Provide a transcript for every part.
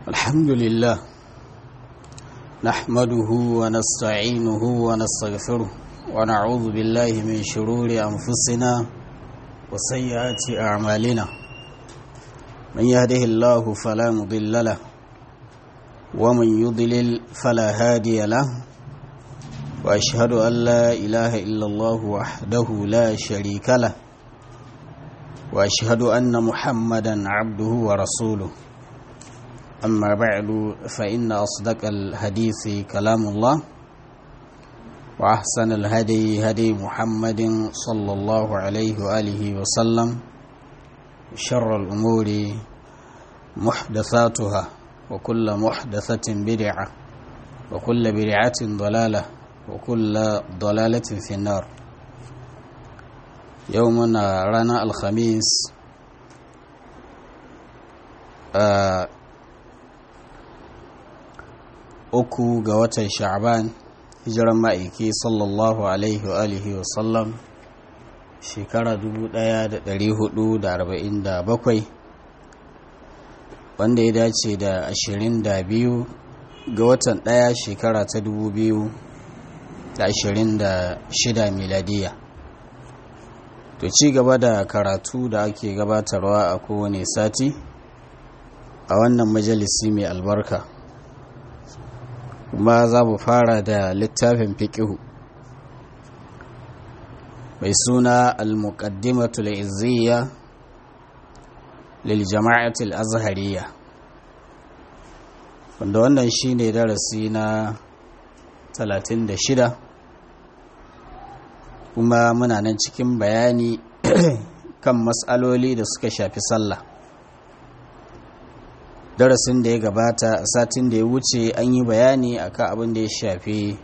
الحمد لله نحمده ونستعينه ونستغفره ونعوذ بالله من شرور أنفسنا وسيئات أعمالنا من يهده الله فلا مضل له ومن يضلل فلا هادي له وأشهد أن لا إله إلا الله وحده لا شريك له وأشهد أن محمدا عبده ورسوله أما بعد فإن أصدق الحديث كلام الله وأحسن الهدي هدي محمد صلى الله عليه وآله وسلم شر الأمور محدثاتها وكل محدثة بدعة وكل بدعة ضلالة وكل ضلالة في النار يومنا رانا الخميس آه uku ga watan sha'ban hijiran ma'aiki sallallahu alaihi wa alihi wa sallam shekara 1447 wanda ya dace da 22 ga watan ɗaya shekara ta 2026 miladiya to ci gaba da karatu da ake gabatarwa a kowane sati a wannan majalisi mai albarka kuma za mu fara da littafin fiƙihu mai suna al-muqaddimatul izziya lil jama'atul azhariya wanda wannan shine darasi na 36 kuma muna nan cikin bayani kan matsaloli da suka shafi sallah darasin da ya gabata a satin da ya wuce an yi bayani akan abin da ya shafi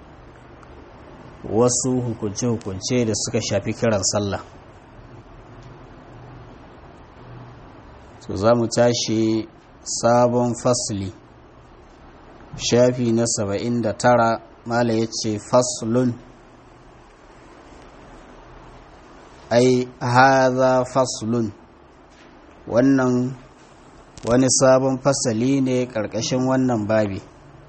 wasu hukunce-hukunce da suka shafi kiran sallah so za mu tashi sabon fasli shafi na saba'in da tara mala ya ce faslun ai haza faslun wannan wani sabon fasali ne ƙarƙashin wannan babi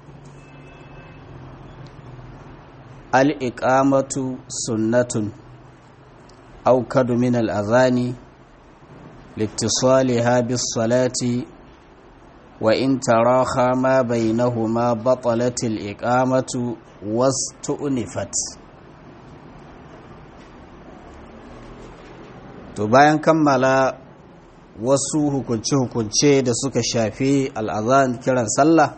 al'iƙamatu sunnatun aukadu min al'azani littisali habis salati wa in taraha ma bainahuma batalatil iqamatu wastu'nifat to bayan kammala wasu hukunce-hukunce da suka shafi al'azan kiran sallah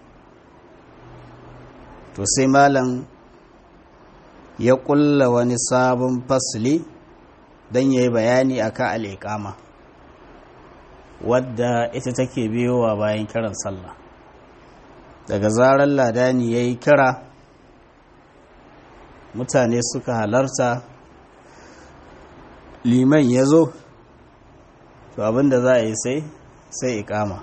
to sai malam ya kulla wani sabon fasli don ya yi bayani akan al'iƙama wadda ita take biyowa bayan kiran sallah daga zarar ladani ya yi kira mutane suka halarta liman ya zo to abinda za a yi sai sai ikama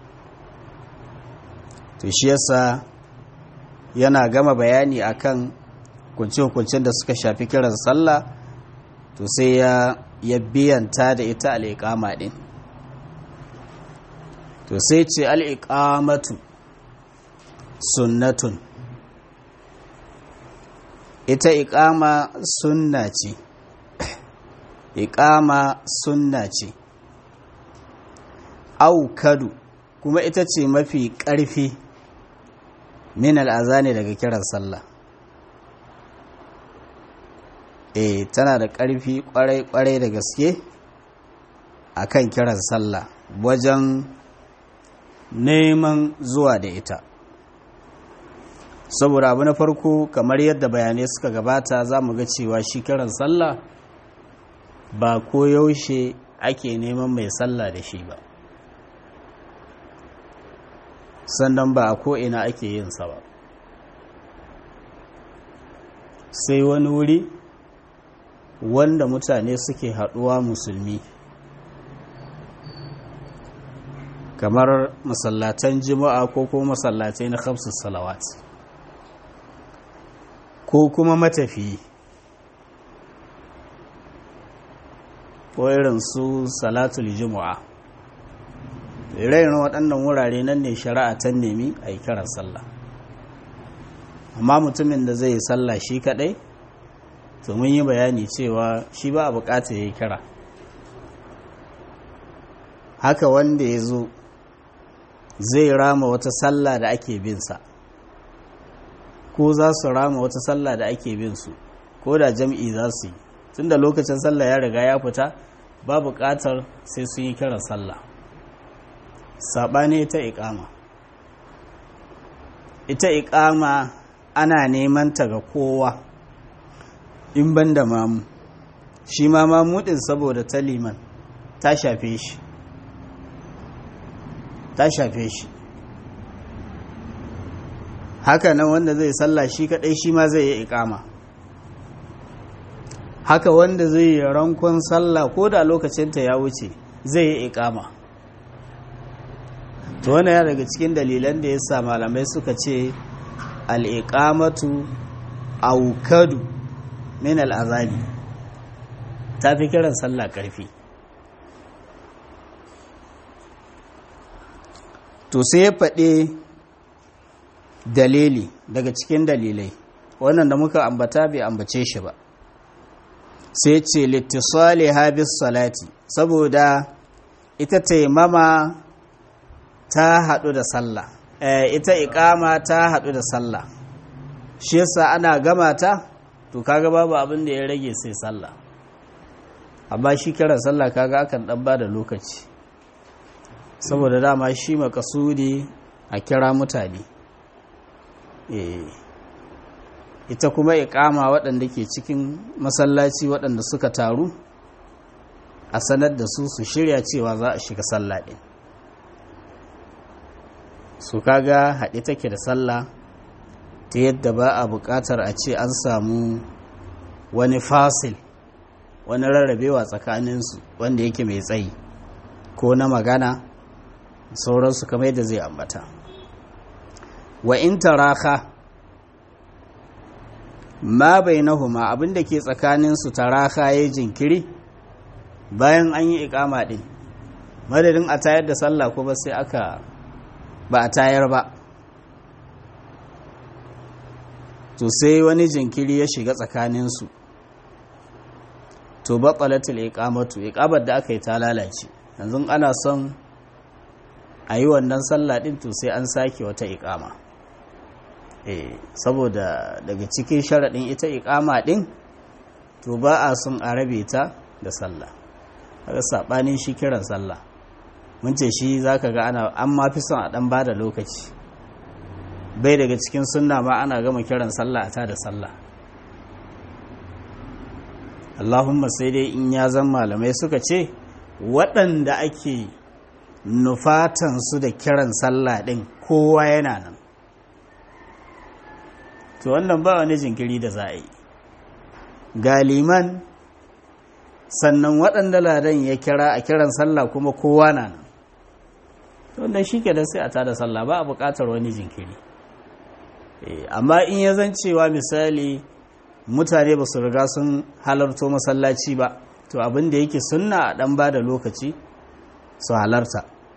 to shi yasa yana gama bayani akan kunce-kuncen da suka shafi kiran sallah to sai ya ya biyanta da ita al'iƙama ɗin to sai ce al'iƙamatu sunnatun ita iƙama sunna ce iƙama sunna ce aukadu kuma ita ce mafi ƙarfi min al'azani daga kiran sallah e tana da ƙarfi ƙwarai-ƙwarai da gaske a kan kiran sallah wajen neman zuwa da ita saboda abu na farko kamar yadda bayanai suka gabata za mu ga cewa shi kiran sallah ba koyaushe ake neman mai sallah da shi ba sannan ba a ko'ina ake yin sa ba sai wani wuri wanda mutane suke haɗuwa musulmi kamar masallatan jima'a ko kuma masallatai na khamsus salawat ko kuma matafiyi ko irin su salatul jima'a raina waɗannan wurare nan ne shari'a ta nemi a yi kiran sallah amma mutumin da zai yi sallah shi kaɗai to mun yi bayani cewa shi ba a bukata ya yi kira haka wanda ya zo zai rama wata sallah da ake binsa ko za su rama wata sallah da ake bin su ko da jam'i za su yi tun da lokacin sallah ya riga ya fita ba buƙatar sai sun yi kiran sallah saɓani ta iƙama ita iƙama ana neman ta ga kowa in ban da mamu shi ma mamudin saboda ta liman ta shafe shi ta shafe shi haka nan wanda zai sallah shi kadai shi ma zai yi ikama haka wanda zai yi rankon sallah ko da lokacinta ya wuce zai yi ikama to wannan ya daga cikin dalilan da ya sa malamai suka ce al'iƙamatu aukadu min al'azabi ta fi kiran sallah ƙarfi to sai ya faɗe dalili daga cikin dalilai wannan da muka ambata bai ambace shi ba sai ce littisali habis salati saboda ita taimama ta haɗu da sallah ita ikama ta haɗu da sallah shi yasa ana gama ta to kaga babu abin da ya rage sai sallah amma shi kiran sallah kaga akan ɗan ba da lokaci saboda dama shi makasudi a kira mutane ita kuma ikama waɗanda ke cikin masallaci waɗanda suka taru a sanar da su su shirya cewa za a shiga sallah ɗin su kaga haɗe take da sallah ta yadda ba a buƙatar a ce an samu wani fasil wani rarrabewa tsakaninsu wanda yake mai tsayi ko na magana sauransu kamar yadda zai ambata wa in taraka ma bainahuma abinda ke tsakaninsu taraka ya jinkiri bayan an yi ikama din madadin a tayar da sallah kuma sai aka ba a tayar ba to sai wani jinkiri ya shiga tsakaninsu to batsalatul iqamatu iqamar da aka yi ta lalace yanzu ana son a yi wannan sallah din to sai an sake wata iqama eh saboda daga cikin sharaɗin ita iqama din to ba a son a rabe ta da sallah kaga sabanin shi kiran sallah mun ce shi zaka ga ana an ma fi son a dan bada lokaci bai daga cikin sunna ma ana gama kiran sallah ta da sallah Allahumma sai dai in ya zan malamai suka ce waɗanda ake nufatansu da kiran sallah ɗin kowa yana nan to wannan ba wani jinkiri da za a yi galiman sannan waɗanda ladan ya kira a kiran sallah kuma kowa na nan wannan shi ke da sai a tada sallah ba a buƙatar wani jinkiri amma in ya zan cewa misali mutane ba su riga sun halarto masallaci ba to abin da yake sunna a ɗan ba da lokaci su halarta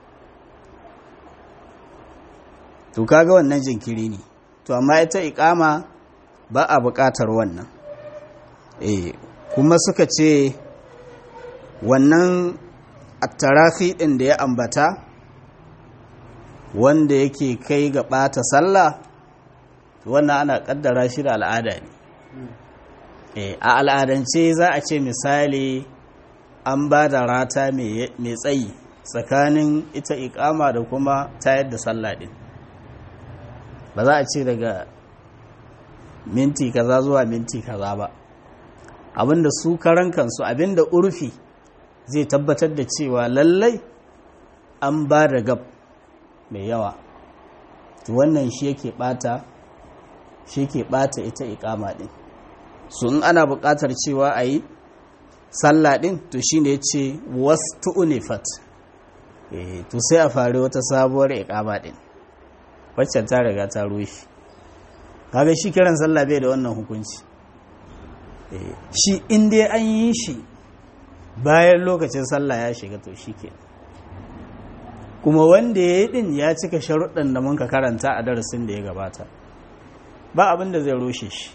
to kaga wannan jinkiri ne to amma ita ikama ba a buƙatar wannan eh kuma suka ce wannan attarafi ɗin da ya ambata wanda yake kai ga ɓata sallah wannan ana ƙaddara shi da al'ada ne a al'adance za a ce misali an ba da rata mai tsayi tsakanin ita ikama da kuma tayar da sallah ɗin ba za a ce daga minti kaza zuwa minti kaza ba abinda su karan kansu abinda urfi zai tabbatar da cewa lallai an ba da gab mai yawa wannan shi yake bata shi ke bata ita ikama din su in ana buƙatar cewa a yi sallah din to shi ne ce wasu unifat to sai a fari wata sabuwar ikama din waccan ta riga ta rushe kaga shi kiran sallah bai da wannan hukunci shi inda an yi shi bayan lokacin sallah ya shiga to shi ke kuma wanda ya yi din ya cika sharuɗan da mun ka karanta a darasin da ya gabata ba abin da zai rushe shi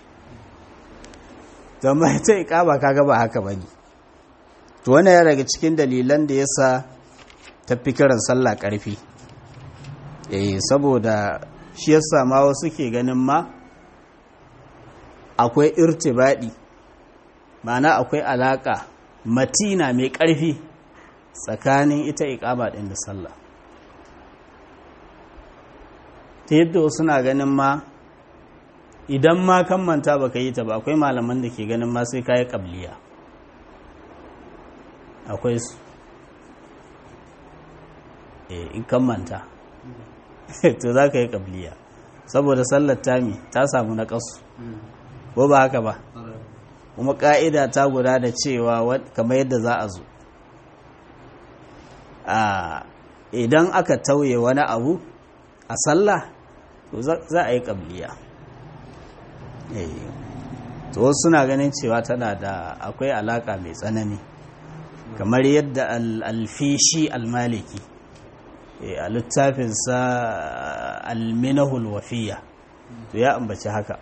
zama ta ikama kaga ba haka bane to wannan ya daga cikin dalilan da yasa tafi kiran sallah karfi eh saboda shi yasa ma wasu ke ganin ma akwai irtibadi ma'ana akwai alaka matina mai karfi tsakanin ita ikama din da sallah ta yadda wasu na ganin ma idan ma kan manta baka yi ta ba akwai malaman da ke ganin ma sai kayi kabliya akwai su in kan manta to za ka yi kabliya saboda sallar tami ta samu na kasu ko ba haka ba kuma ka'ida ta guda da cewa kamar yadda za a zo idan aka tauye wani abu a sallah to za a yi kabliya to wasu suna ganin cewa tana da akwai alaka mai tsanani kamar yadda alfishi almaliki a littafinsa alminahul wafiya to ya ambaci haka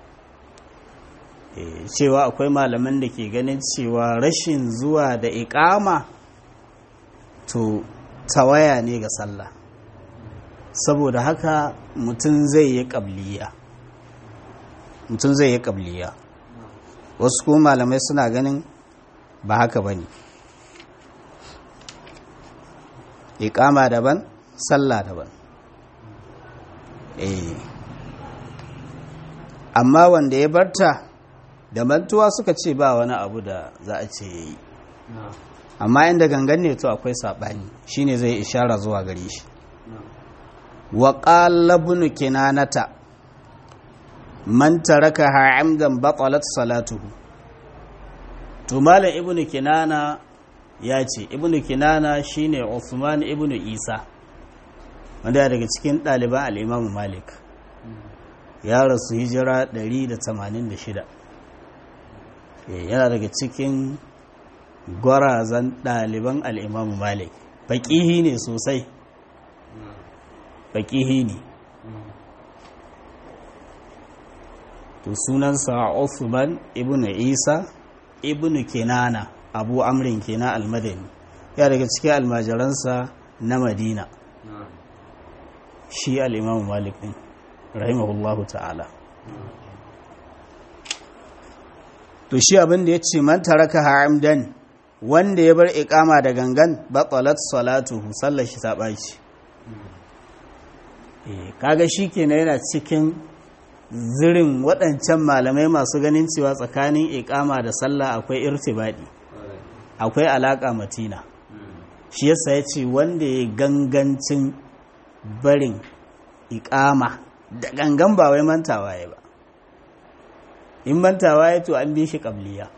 cewa akwai malaman da ke ganin cewa rashin zuwa da ikama to tawaya ne ga sallah saboda haka mutum zai yi ƙabliya mutum zai yi ƙabliya wasu kuma malamai suna ganin ba haka ba ne iƙama daban sallah daban eh amma wanda ya barta da mantuwa suka ce ba wani abu da za a ce ya yi amma inda gangan ne to akwai saɓani shine zai ishara zuwa gare shi wa ƙalabunu kinanata man taraka ha'amdan batalat salatuhu to malam ibnu kinana ya ce ibnu kinana shine Uthman ibnu Isa wanda daga cikin ɗaliban al-Imam Malik ya rasu hijira 186 yana daga cikin gwarazan ɗaliban al-Imam Malik faƙihi ne sosai faƙihi ne to sunansa Uthman ibn Isa ibn Kinana Abu Amrin kenan al-Madani ya daga cikin almajiransa na Madina shi al-Imam Malik din rahimahullahu ta'ala to shi abin da yace man taraka hamdan wanda ya bar iqama da gangan batalat salatuhu sallar shi ta baci eh kaga shikenan yana cikin zirin waɗancan malamai masu ganin cewa tsakanin ikama da sallah akwai irtibadi akwai alaƙa matina shi yasa ya ce wanda ya gangancin barin ikama da gangan ba wai mantawa ya ba in mantawa ya to an bi shi ƙabliya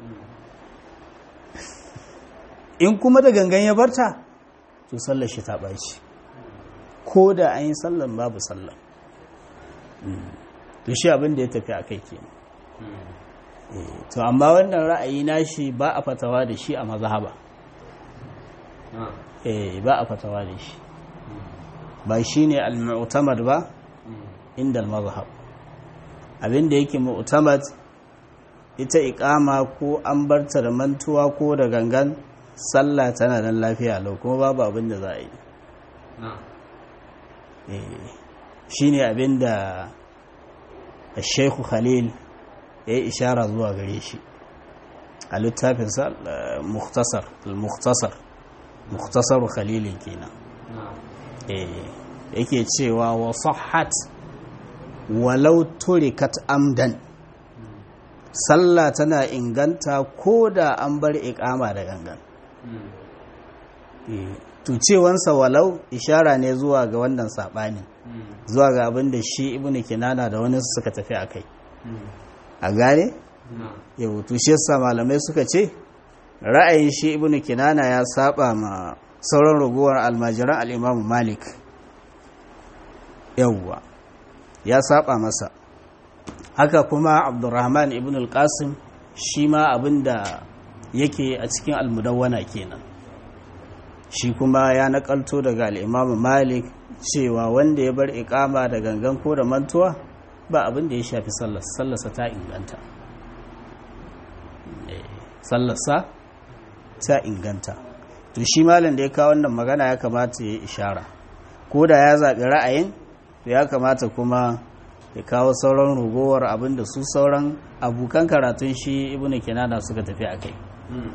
in kuma da gangan ya barta to sallar shi ta ɓaci ko da an yi sallan babu sallan to shi abin da ya tafi a kai ke to amma wannan ra'ayi nashi ba a fatawa da shi a mazhaba eh ba a fatawa da shi ba shi ne al-mu'tamad ba inda al-mazhab abin da yake mu'tamad ita iqama ko an barta da mantuwa ko da gangan sallah tana nan lafiya lau kuma babu abin da za a yi shi ne abin da الشيخ خليل ya ishara zuwa gare shi a littafinsa muktasar muktasar muktasar khalilin kenan yake cewa wa sahhat walau turikat amdan sallah tana inganta ko da an bar iqama da gangan to cewansa walau ishara ne zuwa ga wannan saɓanin zuwa ga abin da shi ibnu kinana da wani suka tafi a kai a gane yau to shi yasa malamai suka ce ra'ayin shi ibnu kinana ya saba ma sauran ragowar almajiran al'imamu malik yauwa ya saba masa haka kuma abdurrahman ibn al-qasim shi ma abin da yake a cikin almudawwana kenan shi kuma ya nakalto daga al'imamu malik cewa wanda ya bar ikama da gangan ko da mantuwa ba abin da ya shafi sallarsa ta inganta sallarsa ta inganta to shi malam da ya kawo wannan magana ya kamata ya ishara ko da ya zaɓi ra'ayin ya kamata kuma ya kawo sauran rugowar abin da su sauran abokan karatun shi ibnu kinana suka tafi a kai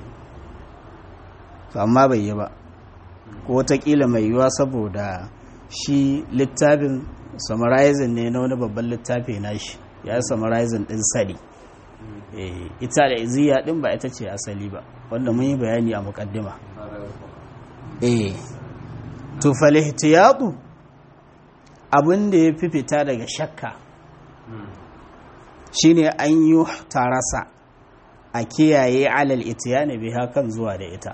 amma bai yi ba ko watakila mai yiwuwa saboda shi littafin summarizing ne na wani babban littafi na shi ya yi summarizing din sari ita da iziya din ba ita ce asali ba wanda mun yi bayani a mukaddima eh to falihtiyatu abin da ya fi fita daga shakka shine an yi tarasa a kiyaye alal itiyani biha kan zuwa da ita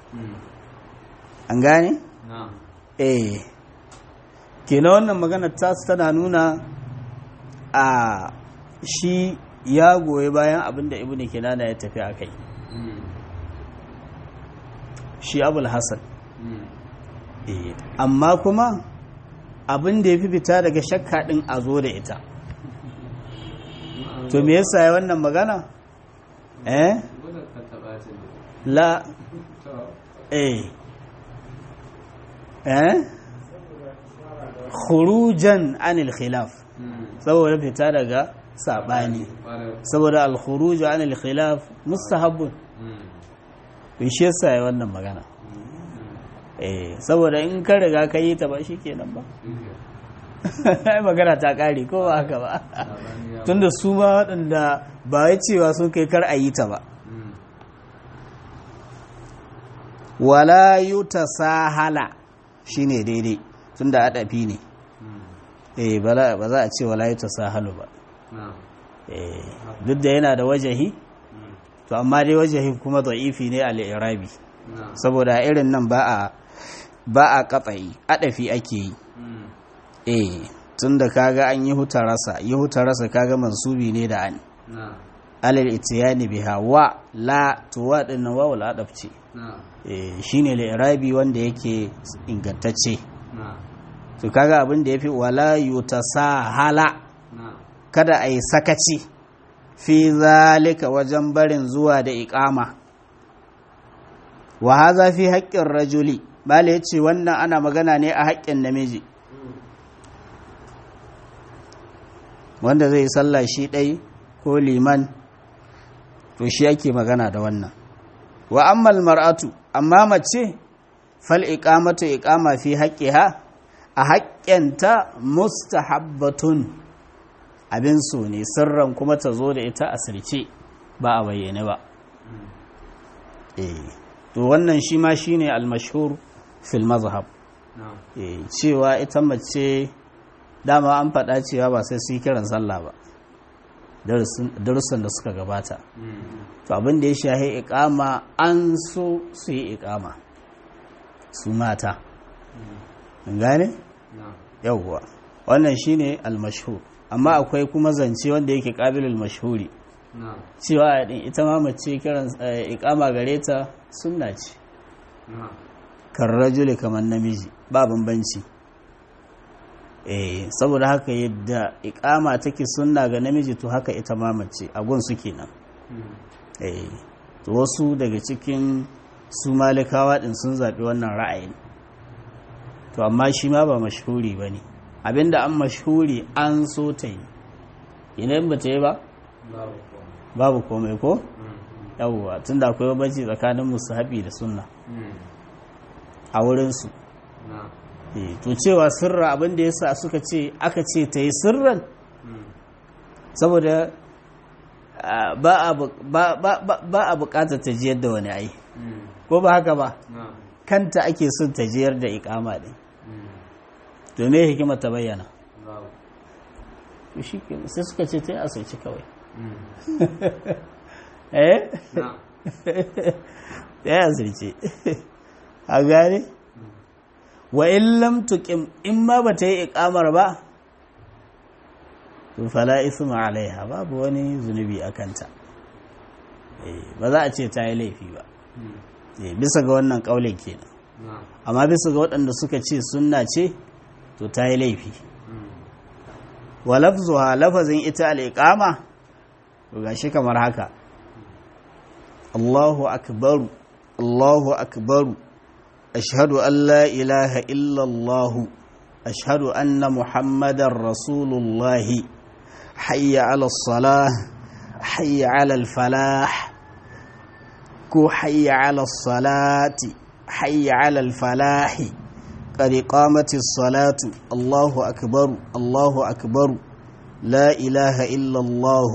an gane? eh kenan wannan magana tasu tana nuna a shi ya goyi bayan abin da ibn kinana ya tafi a kai shi abul hassan amma kuma abin da ya fi fita daga shakka din a zo da ita to me yasa ya wannan magana eh la eh eh khurujan anil khilaf saboda fita daga sabani saboda al khuruj anil khilaf mustahabbun bin shi yasa ya wannan magana eh saboda in ka riga ka yi ta ba shikenan ba ai magana ta kare ko ba haka ba tunda su ma waɗanda ba ya cewa sun kai kar a yi ta ba wala yuta sahala shine daidai tunda adafi ne eh ba za a ce wala yuta sahalu ba eh duk da yana da wajahi to amma dai wajahi kuma da'ifi ne al-irabi saboda irin nan ba a ba a katsayi adafi ake yi eh tunda kaga an yi hutarasa yi hutarasa kaga mansubi ne da an alal itiyani biha wa la tuwa din wa wal adaf ce shine al-irabi wanda yake ingantacce to kaga abin da yafi wala yutasahala kada ai sakaci fi zalika wajen barin zuwa da iqama wa hadha fi haqqin rajuli bale yace wannan ana magana ne a haƙƙin namiji wanda zai sallah shi ɗai ko liman to shi yake magana da wannan wa ammal mar'atu amma mace fal iqamatu iqama fi haqqiha a haƙƙenta mustahabbatun abin so ne sirran kuma ta zo da ita a sirce ba a bayyane ba eh to wannan shi ma shine al-mashhur fil mazhab eh cewa ita mace dama an faɗa cewa ba sai su yi kiran sallah ba darussan da suka gabata to abin da ya shahi ikama an so su yi ikama su mata gane? yauwa wannan shine almashhur amma akwai kuma zance wanda yake qabilul mashhuri cewa din ita ma mace kiran ikama gare ta sunna ce kan rajuli kamar namiji ba bambanci eh saboda haka yadda ikama take sunna ga namiji to haka ita ma mace a gun su kenan eh to wasu daga cikin su malikawa din sun zabi wannan ra'ayin to amma shi ma ba mashhuri bane abinda an mashhuri an so ta yi idan ba ta yi ba babu komai ko yawwa tunda akwai bambanci tsakanin musahabi da sunna a wurin su to cewa sirra abin da yasa suka ce aka ce ta yi sirran saboda ba a bukatar ta jiyar da wani ai ko ba haka ba kanta ake son ta jiyar da ikama ɗin to me hikimar ta bayyana sai suka ce ta yi asirci kawai eh ta yi asirci a gane wa in lam tuqim in ma bata yi iqamar ba to fala isma alaiha babu wani zunubi akanta eh ba za a ce ta yi laifi ba eh bisa ga wannan kaulin kenan amma bisa ga waɗanda suka ce sunna ce to ta yi laifi wa lafzuha lafazin ita al'iƙama to gashi kamar haka Allahu akbaru Allahu akbaru ashhadu an la ilaha illallahu ashhadu anna muhammadar rasulullahi hayya ala salah hayya ala falah ko hayya ala salati hayya ala falahi قد قامت الصلاة الله أكبر الله أكبر لا إله إلا الله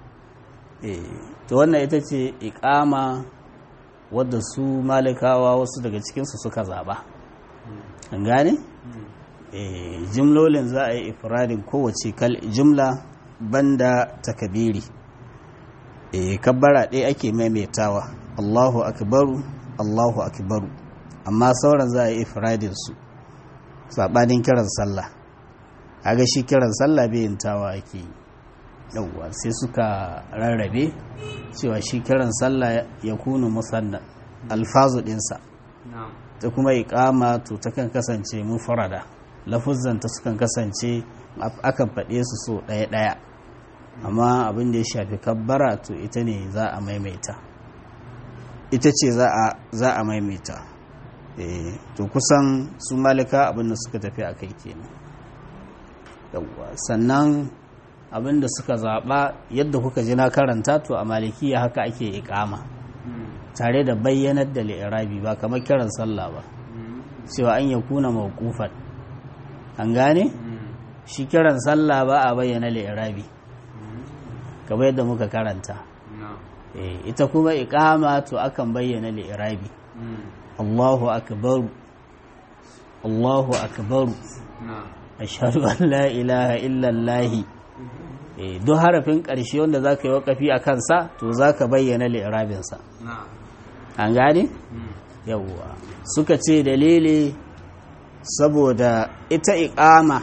to wannan ita ce iƙama wadda su malikawa wasu daga cikinsu suka zaɓa an gane? jimlolin za a yi ifradin kowace jimla banda takabiri kabbara ɗaya ake maimaitawa allahu akbaru allahu akbaru amma sauran za a yi ifradin su saɓanin kiran sallah ga shi kiran sallah yin tawa ake yi yauwa sai suka rarrabe cewa shi kiran sallah ya kunu musanna alfazu ɗinsa ta kuma iƙama to ta kan kasance mufarada lafuzzanta sukan kasance akan faɗe su so ɗaya-ɗaya amma abin da ya shafi kabbara to ita ne za a maimaita ita ce za a maimaita to kusan su malika abinda suka tafi a kai kenan yawwa sannan abinda suka zaɓa yadda kuka ji na karanta to a malikiya haka ake ikama tare da bayyanar da li'irabi ba kamar kiran sallah ba cewa an ya kuna mawqufan an gane shi kiran sallah ba a bayyana li'irabi kamar yadda muka karanta ita kuma ikama to akan bayyana li'irabi Allahu akbaru Allahu akbaru ashhadu an la ilaha illallah duk harafin ƙarshe wanda za ka yi waƙafi a kansa to za ka bayyana li'irabinsa an gane? yawwa suka ce dalili saboda ita iƙama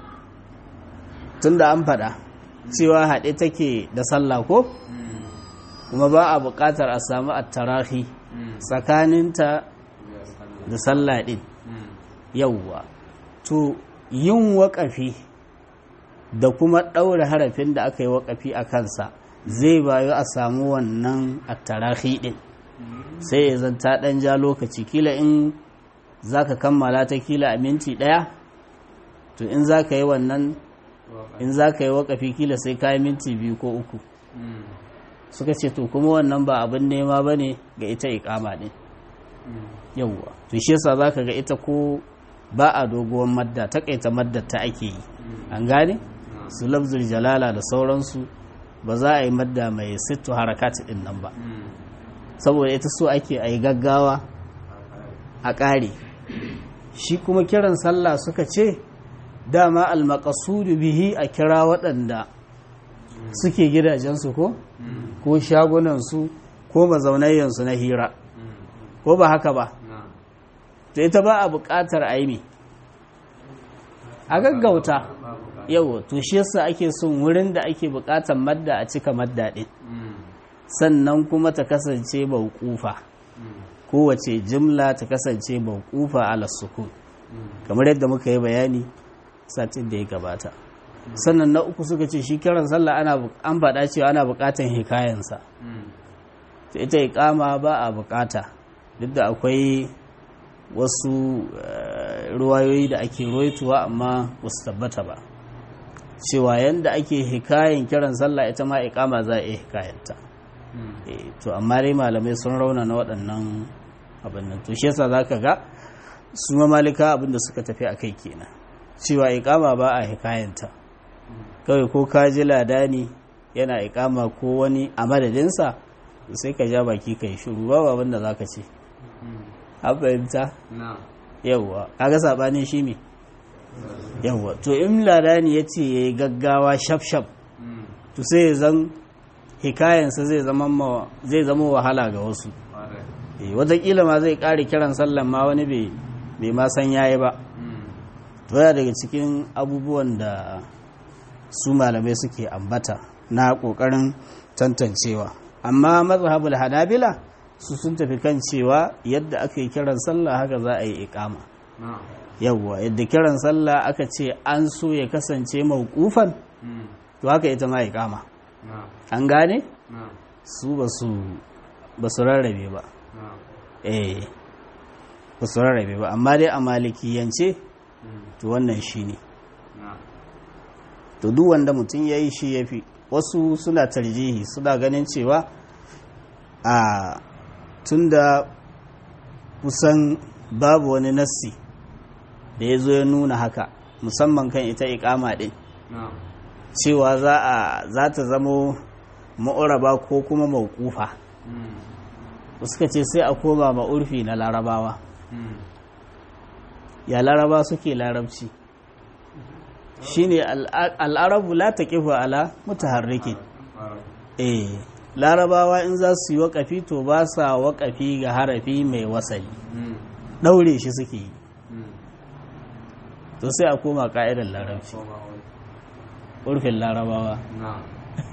tunda an faɗa cewa haɗe take da sallah ko kuma ba a buƙatar a samu attarahi tsakaninta da sallah ɗin yauwa to yin waƙafi da kuma ɗaure harafin da aka yi waƙafi a kansa zai bayu a samu wannan attarahi ɗin sai ya zanta ɗan ja lokaci kila in za ka kammala ta kila a minti ɗaya to in za ka yi wannan in za ka yi waƙafi kila sai ka yi minti biyu ko uku suka ce to kuma wannan ba abin nema ba ne ga ita ikama ɗin yauwa to shi yasa za ka ga ita ko ba a doguwar madda takaita madda ta ake yi an gane su lafzul jalala da sauransu ba za a yi madda mai sittu harakati ɗin nan ba saboda ita so ake a yi gaggawa a ƙare shi kuma kiran sallah suka ce dama almakasudu bihi a kira waɗanda suke gidajensu ko ko shagunansu ko mazaunayyansu na hira ko ba haka ba to ita ba a buƙatar aimi a gaggauta yau to shi yasa ake son wurin da ake buƙatar madda a cika madda ɗin sannan kuma ta kasance bauƙufa kowace jimla ta kasance bauƙufa ala sukun kamar yadda muka yi bayani satin da ya gabata sannan na uku suka ce shi kiran sallah ana an faɗa cewa ana buƙatan hikayensa ta ita iƙama ba a buƙata duk da akwai wasu ruwayoyi da ake roituwa amma ba su tabbata ba cewa yadda ake hikayen kiran sallah ita ma iƙama za a iya hikayenta to amma dai malamai sun rauna na waɗannan abin nan to shi yasa za ka ga su mamalika abin da suka tafi a kai kenan cewa iƙama ba a hikayenta kawai ko ka ji ladani yana iƙama ko wani a madadinsa sai ka ja baki ka yi shuru ba abin da za ka ce an fahimta yawwa kaga saɓanin shi me yawwa to in ladani ya ce ya yi gaggawa shaf-shaf to sai ya zan hikayensa zai zama wahala ga wasu watakila ma zai ƙare kiran sallan ma wani bai ma san yayi ba baya daga cikin abubuwan da su malamai suke ambata na ƙoƙarin tantancewa amma mazhabul hanabila su sun tafi kan cewa yadda aka yi kiran sallah haka za a yi ikama na'am yawwa yadda kiran sallah aka ce an so ya kasance mawqufan mm, to haka ita ma ikama na'am an gane na'am su ba su ba su rarrabe ba na'am eh ba su rarrabe ba amma dai a malikiyance mm, to wannan shine na'am to duk wanda mutum ya yi shi ya fi wasu suna tarjihi suna ganin cewa a tunda kusan babu wani nassi da ya zo ya nuna haka musamman kan ita ikama din na'am cewa za a za ta zamo ma'uraba ko kuma maukufa mm, suka ce sai a koma ma'urfi na larabawa mm, ya laraba suke larabci shine al'a- al'arabu la taqifu ala mutaharrikin fara eh larabawa in za su yi waƙafi to ba sa waƙafi ga harafi mai wasali mm, ɗaure shi suke yi mm, to sai a koma ƙa'idar larabci koma wani urfin larabawa na'am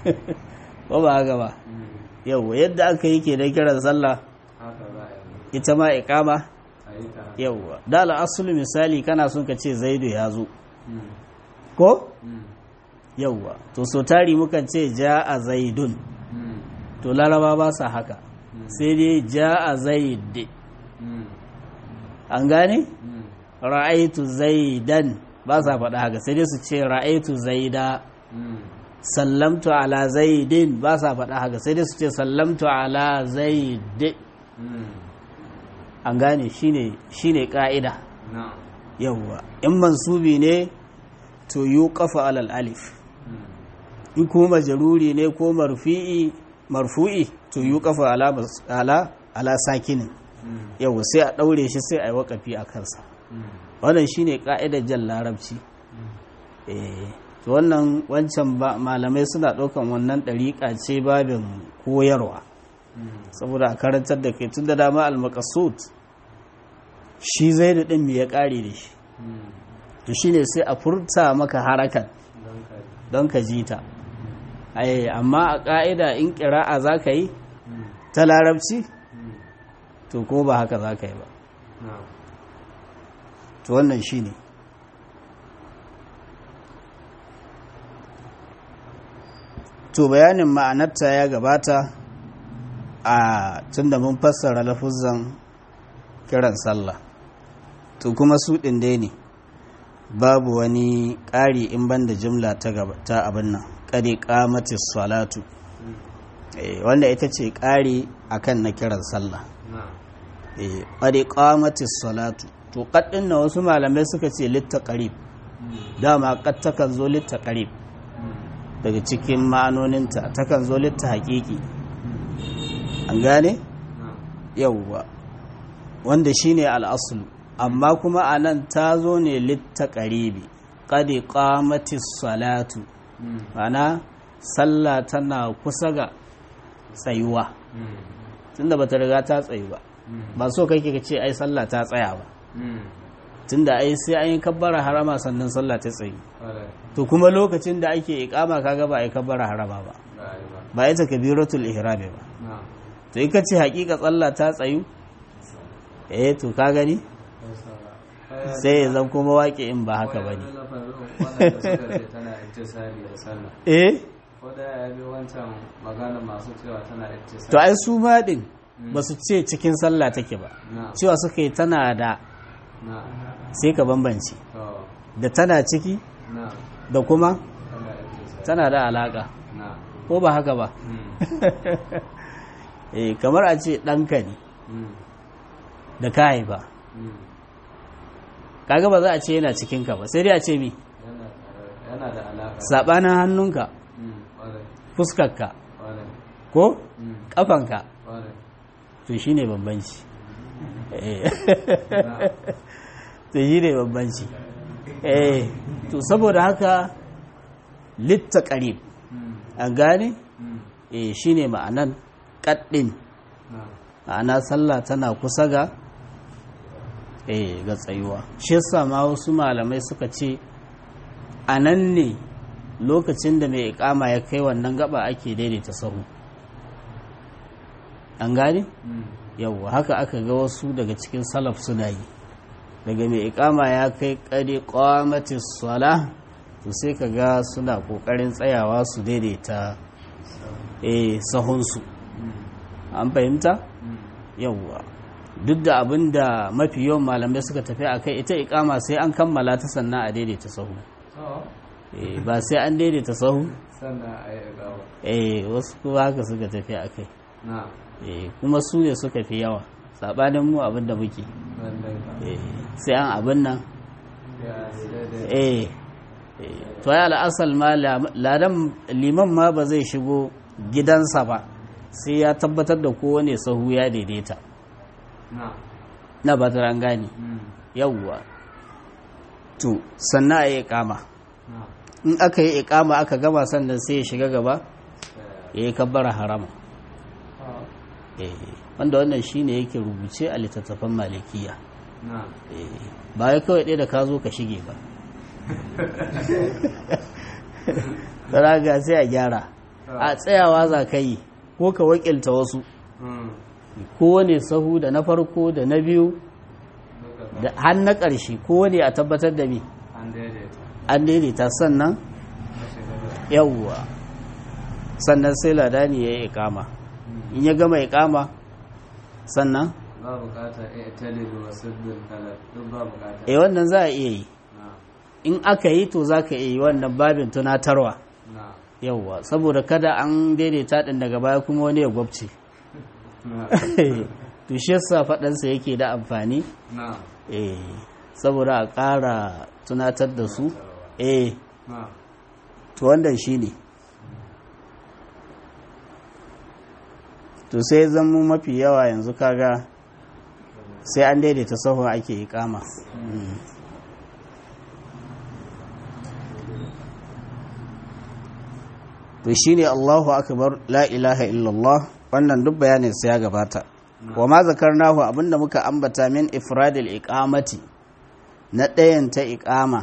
ba ba haka ba mm, yau yadda aka yi ke da kiran sallah haka za a yi ita ma iqama a yi ta yauwa da al'asulu misali kana son ka ce zaidu ya zo mm, ko mm, yauwa to so tari mukan ce ja a zaidun mm, to laraba ba sa haka sai dai ja a zaid mm, an gane mm, ra'aitu zaidan ba sa faɗa haka sai dai su ce ra'aitu zaida mm, sallamtu ala zaidin ba sa faɗa haka sai dai su ce sallamtu ala zaid mm, an gane shine shine ka'ida na'am yawwa in mansubi ne to yuqafa alal alif mm, in kuma majruri ne ko marfi'i marfu'i to yuqafa ala mas- ala ala sakinin mm, yawwa sai a daure shi sai a yi waƙafi a kansa mm, wannan shine ka'idar jan larabci eh to wannan wancan ba malamai suna ɗaukan wannan ɗariƙa ce babin koyarwa mm, saboda a karantar da kai tun da dama al-maqsud shi zai da ɗin me ya ƙare da shi mm, to shine sai a furta maka harakan don ka yi don ka ji ta ai amma a ƙa'ida in ƙira'a za ka yi mm, ta larabci mm, to ko ba haka za ka yi ba na'am to wannan shine to bayanin ma'anarta ya gabata a tunda mun fassara lafuzan kiran sallah to kuma su ɗin dai ne babu wani ƙari in banda jimla ta gaba ta abin nan ƙari ƙamatis salatu mm, Eh, wanda ita ce ƙari akan na kiran sallah na'am Eh, ƙari ƙamatis salatu to ƙaddin na wasu malamai suka ce litta ƙarib mm, dama ƙad takan zo litta ƙarib mm, daga cikin ma'anoninta takan zo litta haƙiƙi mm, an gane na'am yauwa wanda shine al'asulu amma kuma a nan ta zo ne litta ƙaribi ƙadi ƙamatis salatu mm, ma'ana sallah tana kusa ga tsayuwa mm, tunda bata riga ta tsayu ba mm, ba so kake ka ce ai sallah ta tsaya ba mm, tunda ai sai an yi kabbara harama sannan sallah ta tsayu ƙwarai to kuma lokacin da ake iqama kaga ba ai kabbara harama ba ba a yi ba ba ita kabiratul ihrami ba na'am to in ka ce hakika sallah ta tsayu eh to ka gani sai ya zan kuma waƙe in ba haka bane wadanda suka ce tana ittisali da sallah eh ko da ya bi wancan magana masu cewa tana ittisali to ai su ma din ba su ce cikin sallah take ba na cewa suka yi tana da na sai ka bambance to da tana ciki na da kuma tana ittisali tana da alaka na ko ba haka ba mm, eh kamar a ce ɗanka ne mm, da ka haifa mm. kaga ba za a ce yana cikinka ba sai dai a ce mi yana tare- yana da alaka saɓanin hannunka Mm, ƙwarai fuskarka ƙwarai ko mm, ƙafanka ƙwarai to shi ne bambanci Eh. na to shi ne bambanci eh to saboda haka litta ƙarib mm, an gane mm, eh shi ne ma'anan ƙaɗɗin na ma'ana sallah tana kusa ga eh ga tsayuwa shi yasa ma wasu malamai suka ce a nan ne lokacin da mai ikama ya kai wannan gaba ake daidaita sahu an gane yawwa haka aka ga wasu daga cikin salaf suna yi daga mai ikama ya kai kare kwamatis sala to sai ka ga suna kokarin tsayawa su daidaita eh sahunsu an fahimta yawwa duk da abin da mafi yawan malamai suka tafi a kai ita ikama sai an kammala ta sannan a daidaita sahu eh ba sai an daidaita sahu sannan a yi gawa eh wasu kuma haka suka tafi a kai na eh kuma su ne suka fi yawa sabanin mu abin da muke lallai ba eh sai an abin nan ya daidai eh eh, to ya al'asal ma la- ladan liman ma ba zai shigo gidansa ba sai ya tabbatar da kowane sahu ya daidaita na na ba ta an gane mm, yawwa to sannan a yi ikama na in aka yi ikama aka gama sannan sai ya shiga gaba eh, ya yi kabbara harama ah, eh, wanda wannan shine yake rubuce a littattafan malikiya na eh, ba ya kawai ɗaya da ka zo ka shige ba raga sai a gyara a tsayawa za ka yi ko ka wakilta wasu mm, kowane sahu da na farko da na biyu duka ba da har na ƙarshe kowane a tabbatar da mi an daidaita an daidaita sannan na shiga da yawwa sannan sai ladani ya yi ikama in ya gama ikama sannan ba bukata a talibu wa sabbin kalar duk ba bukata eh wannan za a iya yi na in aka yi to za ka iya yi wannan babin tunatarwa na yawwa saboda kada an daidaita ɗin daga baya kuma wani ya gwabce na to shi yasa faɗansa yake da amfani na eh saboda a ƙara tunatar da su eh na to wannan shi ne to sai zama mafi yawa yanzu kaga sai an daidaita sahun ake yi kama to shi ne allahu akbar la ilaha illallah wannan duk bayanin sai ya gabata wa ma zakarnahu abinda muka ambata min ifradil iqamati na ɗayan ta iqama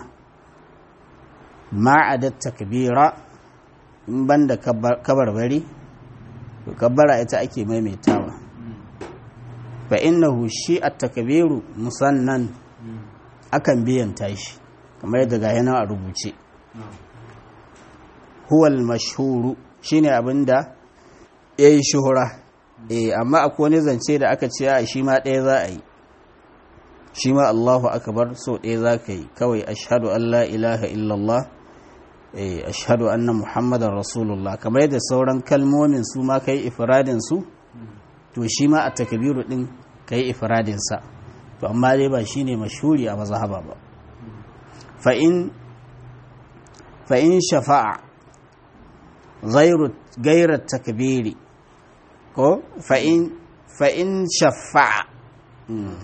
ma'adat takbira in banda kabarbari to kabbara ita ake maimaitawa fa innahu shi at-takbiru musannan akan biyan tashi kamar yadda ga yana a rubuce na huwa al-mashhuru shine abinda yayi shuhura eh amma akwai wani zance da aka ce a shi ma ɗaya za a yi shi ma Allahu akbar so ɗaya za ka yi kawai ashhadu an la ilaha illallah eh ashhadu anna muhammadar rasulullah kamar yadda sauran kalmomin su ma kai ifradin su to shi ma a takbiru din kai ifradin sa to amma dai ba shine mashhuri a mazhaba ba fa in fa in shafa'a ghayru ghayra takbiri ko fa in fa in shafa'a mm.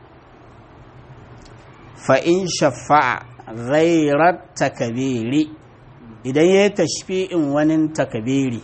fa in shafa'a ghayra takbiri idan ya yi tashfi'in wani takabiri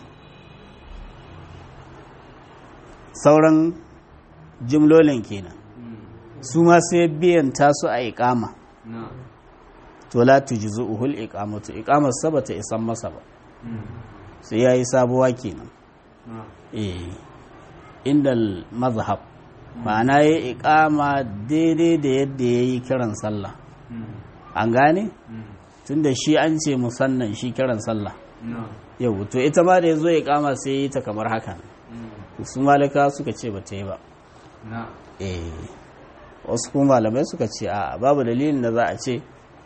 sauran jimlolin kenan su ma sai biyan tasu a ikama na to la tujzu uhul iqamatu iqamar sa bata isan masa ba sai yayi sabuwa kenan na eh indal mazhab ma'ana yayi iqama daidai da yadda yayi kiran sallah an gane tunda shi an ce musannan shi kiran sallah na yau to ita ma da yazo iqama sai yi ta kamar haka su malika suka ce bata yi ba na eh wasu kuma malamai suka ce a babu dalilin da za a ce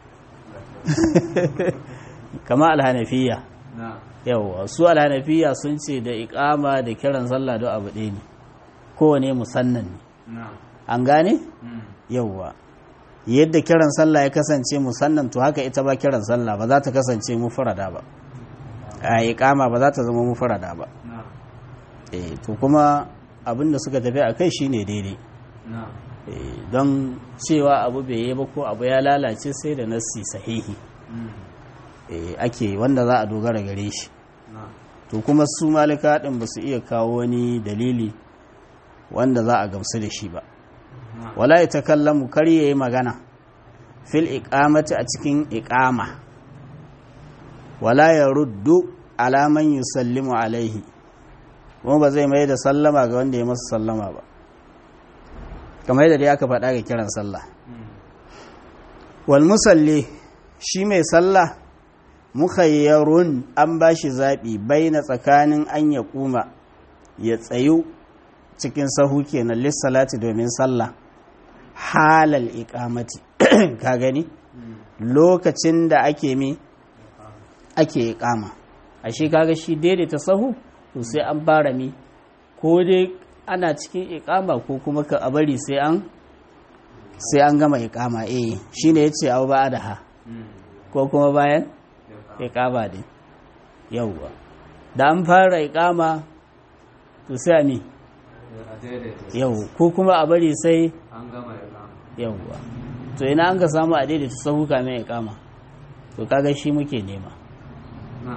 kama alhanafiya na yawwa su alhanafiya sun ce da ikama da kiran sallah don abu ɗaya ne kowane musannan ne na an gane yawwa yadda kiran sallah ya kasance musannan to haka ita ba kiran sallah ba za ta kasance mufrada ba a ikama ba za ta zama mufrada ba na eh to kuma abin da suka tafi a kai shine daidai na Eh, don cewa abu bai yi ba ko abu ya lalace sai da nassi sahihi eh, ake wanda za a dogara gare shi na to kuma su malika ɗin ba su iya kawo wani dalili wanda za a gamsu da shi ba na wala ya takallamu kar ya yi magana fil iqamati a cikin iqama wala ya ruddu alaman yusallimu alaihi kuma ba zai mai da sallama ga wanda ya masa sallama ba kamar yadda dai aka faɗa ga kiran sallah wal musalli shi mai sallah mukhayyarun an ba shi zaɓi bai na tsakanin an ya kuma ya tsayu cikin sahu kenan lissalati domin sallah halal iqamati ka gani lokacin da ake mi ake iqama ashe kaga shi daidaita sahu to sai an fara mi ko dai ana cikin iqama ko kuma ka bari sai an sai an gama iqama eh shine yace au ba da ha ko kuma bayan iqama din yawwa da an fara iqama to sai mi yau ko kuma a bari sai an gama ya kama yawwa to ina an ga samu a daidaita sahu kamin ya kama to kaga shi muke nema na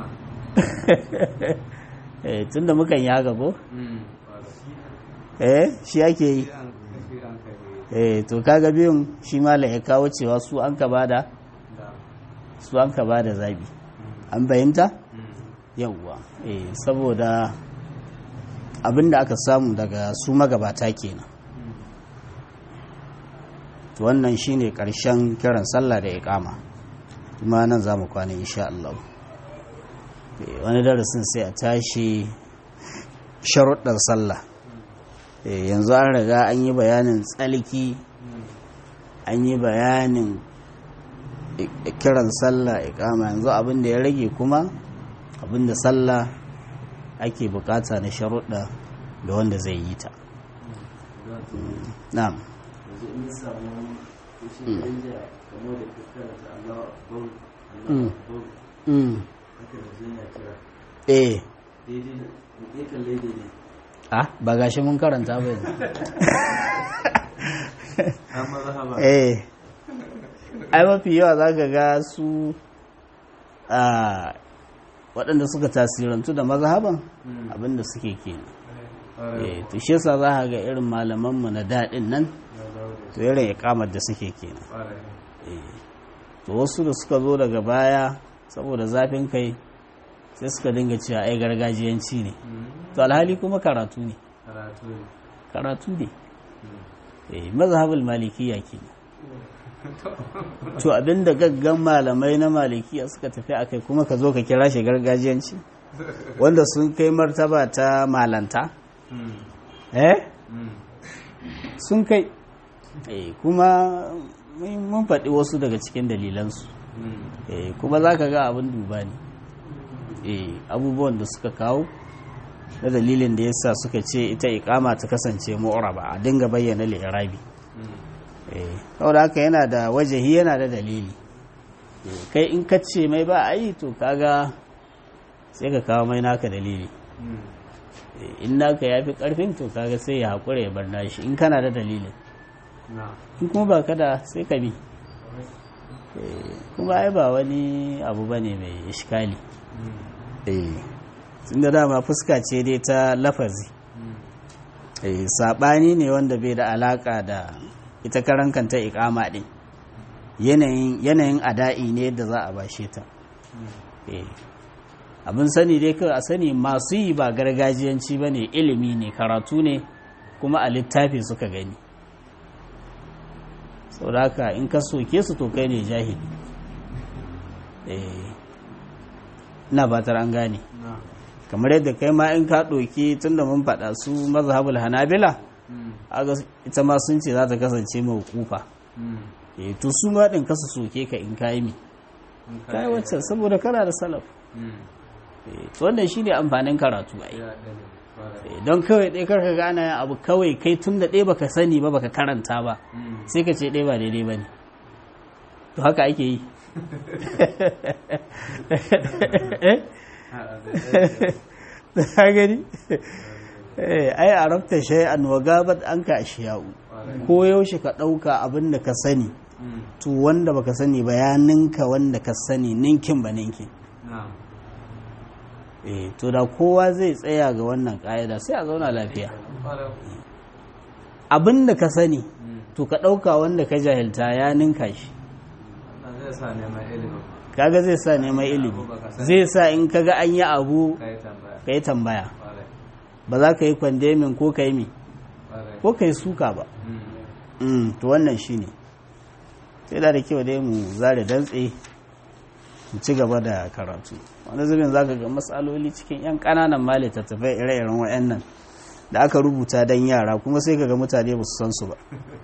eh tunda mukan yi haka ko mm eh shi ake yi shi an shi an kai eh to kaga biyun shi malam ya kawo cewa su an ka bada da su an ka bada zabi an fahimta mm yawwa eh saboda abinda aka samu daga su magabata kenan to wannan shine karshen kiran sallah da iqama kuma nan za mu kwana insha Allah Eh, wani darasin sai a tashi sharuɗar sallah Eh, yanzu an riga an yi bayanin tsalki an yi bayanin i- i- kiran sallah iqama yanzu abin da ya rage kuma abin da sallah ake bukata na sharuɗa ga wanda zai yi ta na'am yanzu in samu kushin danja kamar da fuskara ta Allah akbar Mm. Allah akbar mm. haka da zai na kira eh daidai da ya kalle daidai ah ba gashi mun karanta ba yanzu an mazhaba eh ai mafi yawa za ka ga su a waɗanda suka tasirantu da mazhaban Mm. abinda suke kenan Ƙwarai. eh to shi yasa za ka ga irin malamanmu na daɗin nan Ya dawo da to irin ikamar da suke kenan ƙwarai. eh to wasu da suka zo daga baya saboda zafin kai sai suka dinga cewa ai gargajiyanci ne Mm. to alhali kuma karatu ne karatu ne karatu ne Mm. eh mazhabul malikiya kenan to abinda gaggan malamai na malikiya suka tafi akai kuma ka zo ka kira shi gargajiyanci wanda sun kai martaba ta malanta Mm. eh Mm. sun kai eh kuma mun mun faɗi wasu daga cikin dalilansu Mm. eh kuma za ka ga abin duba ne eh abubuwan da suka kawo na dalilin da yasa suka ce ita ikama ta kasance mu'raba a dinga bayyana li'irabi Mm. eh saboda haka yana da wajahi yana da dalili Eh, kai in ka ce mai ba a yi to kaga sai ka kawo mai naka dalili Mm. Eh, in naka ya fi karfin to kaga sai ya haƙura ya bar nashi in kana da dalilin na in kuma ba ka da sai ka bi Eh, kuma ai ba wani abu bane mai iskali Mm. eh tun da dama fuska ce dai ta lafazi Mm. eh sabani ne wanda bai da alaka da ita karan kanta ikama din yanayin yanayin ada'i ne da za a bashe ta Mm. eh abin sani dai kawai a sani masu yi ba gargajiyanci bane ilimi ne karatu ne kuma a littafi suka gani saboda haka in ka soke su to kai ne jahili eh ina fatar an gane na kamar yadda kai ma in ka ɗauki tun da mun faɗa su mazhabul hanabila Mm. aga ita ma sun ce za ta kasance mai kufa Mm. eh to su ma ɗin kasa soke ka in kayi mi In ka kayi iya. wacce saboda kana da salaf Mm. eh to wannan shine amfanin karatu ai Ya ɗaya. Ƙwarai. Eh, don kawai ɗaya karka gane abu kawai kai tun da ɗaya baka sani ba baka karanta ba Mm. sai ka ce ɗaya ba daidai ba ne to haka ake yi Eh? Ha, da- ka gani Eh, ai a rabta shay'an wa gabat an ka ashiya'u Ƙwarai. ko yaushe ka ɗauka abin da ka sani Mm. to wanda baka sani ba ya ninka wanda ka sani ninkin ba ninkin na eh to da kowa zai tsaya ga wannan ƙa'ida sai a zauna lafiya Ƙwarai. abin da ka sani Mm. to ka ɗauka wanda ka jahilta ya ninka shi Wannan zai sa neman ilimin kaga zai sa neman ilimi zai sa in kaga an yi abu ka yi tambaya ka yi tambaya Ƙwarai. ba za ka yi kwandemin ko ka yi mi ƙwarai. ko ka yi suka ba Mm. Mm, to wannan shi ne sai da da kyau dai mu zare dantse mu ci gaba da karatu wani zubin za ka ga matsaloli cikin 'yan ƙananan ma littattafai ire-iren wa'annan da aka rubuta don yara kuma sai ka ga mutane ba su san su ba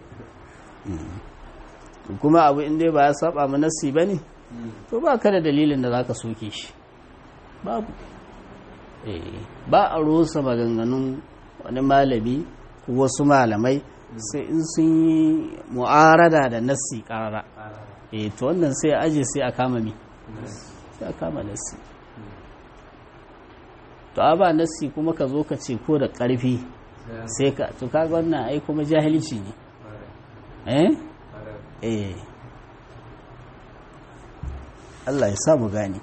Mm. kuma abu inda ba ya saba mu nassi ba ne Mm. to ba ka da dalilin da za ka soke shi babu Eh, ba a rusa maganganun wani malami ko wasu malamai sai in sun yi mu'arada da nassi karara Ƙara. eh to wannan sai a aje sai a kama mi Mm. sai a kama nassi to a ba nassi kuma ka zo ka ce ko da ƙarfi Sai an- sai ka to kaga wannan ai kuma jahilci ne ƙwarai. eh Ƙwarai. eh Allah ya sa mu gane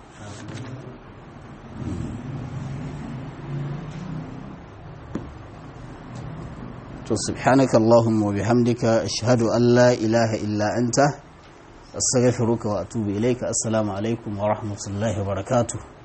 to subhanaka allahumma wa bihamdika ashhadu an la ilaha illa anta astaghfiruka wa atubu ilayka assalamu alaikum wa rahmatullahi wa barakatuh